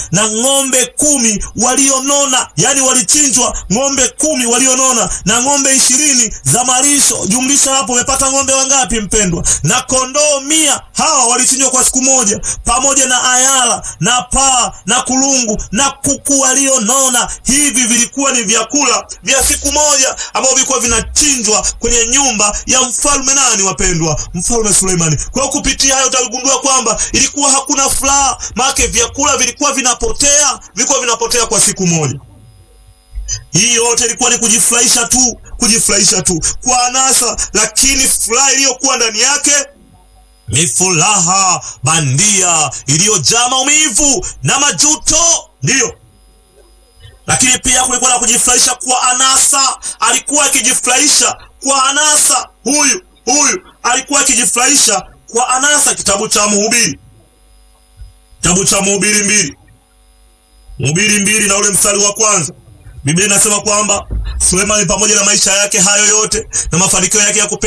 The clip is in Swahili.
na ng'ombe kumi walionona, yani walichinjwa ng'ombe kumi walionona na ng'ombe ishirini za malisho. Jumlisha hapo, umepata ng'ombe wangapi mpendwa? Na kondoo mia. Hawa walichinjwa kwa siku moja, pamoja na ayala na paa na kulungu na kuku walionona. Hivi vilikuwa ni vyakula vya siku moja ambavyo vilikuwa vinachinjwa kwenye nyumba ya mfalme nani, wapendwa? Mfalme Suleimani. Kwa hiyo kupitia hayo utagundua kwamba ilikuwa hakuna furaha, maana vyakula vilikuwa vinapotea, vilikuwa vinapotea kwa siku moja. Hii yote ilikuwa ni kujifurahisha tu, kujifurahisha tu kwa anasa, lakini furaha iliyokuwa ndani yake ni furaha bandia iliyojaa maumivu na majuto, ndiyo. Lakini pia kulikuwa na kujifurahisha kwa anasa. Alikuwa akijifurahisha kwa anasa, huyu huyu alikuwa akijifurahisha kwa anasa. Kitabu cha Mhubiri, kitabu cha Mhubiri mbili, Mhubiri mbili na ule mstari wa kwanza, Biblia inasema kwamba Sulemani pamoja na maisha yake hayo yote na mafanikio yake ya